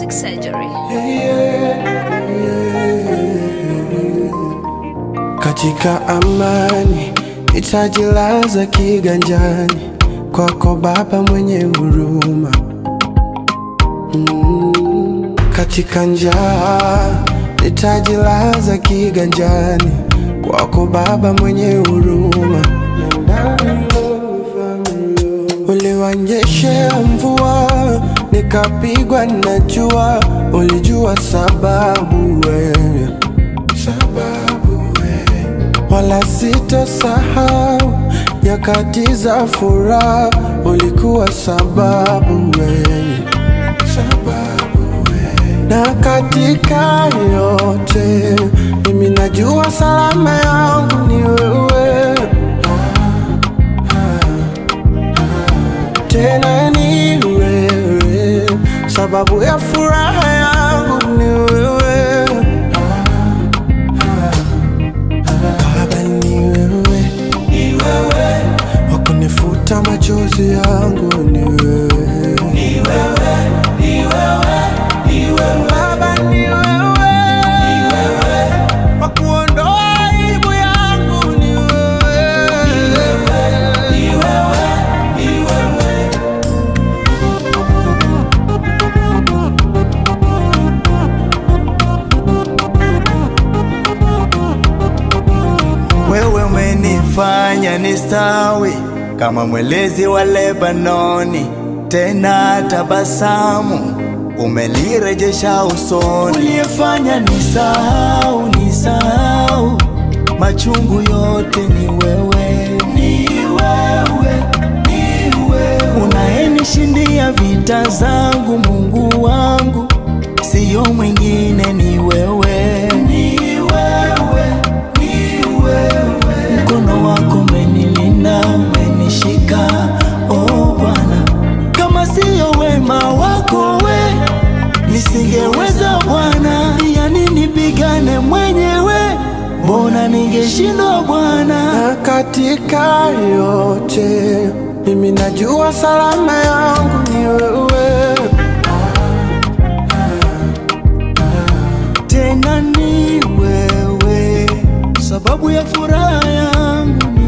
Plastic Surgery. Katika amani nitajilaza kiganjani kwako Baba mwenye huruma. Mm, katika njaa nitajilaza kiganjani kwako Baba mwenye huruma. Uliwanyeshea mvua nikapigwa na jua, ulijua sababu wewe, sababu wewe. Wala sitosahau nyakati za furaha, ulikuwa sababu wewe, sababu wewe. Na katika yote mimi najua salama yangu ni wewe tena ni wewe, sababu ya furaha yangu ni wewe. Baba ni wewe, ni wewe, wakunifuta machozi yangu ni wewe, ni wewe, ni wewe, ni wewe. Baba ni wewe, ni wewe, wakuondoa aibu yangu ni wewe, ni wewe, ni wewe, ni wewe. Wewe umenifanya nistawi kama mwelezi wa Lebanoni, tena tabasamu umelirejesha usoni. Uliyefanya nisahau, nisahau machungu yote ni wewe, ni wewe, ni wewe unayenishindia vita zangu, Mungu wangu, siyo mwingine, ni wewe, ni wewe, ni wewe. Mkono wako umenilinda, umenishika, oh Bwana, kama siyo wema wako we nisingeweza Bwana, yani nipigane mwenyewe, mbona ningeshindwa Bwana? na katika yote mimi najua salama yangu ni wewe, tena ni wewe, sababu ya furaha yangu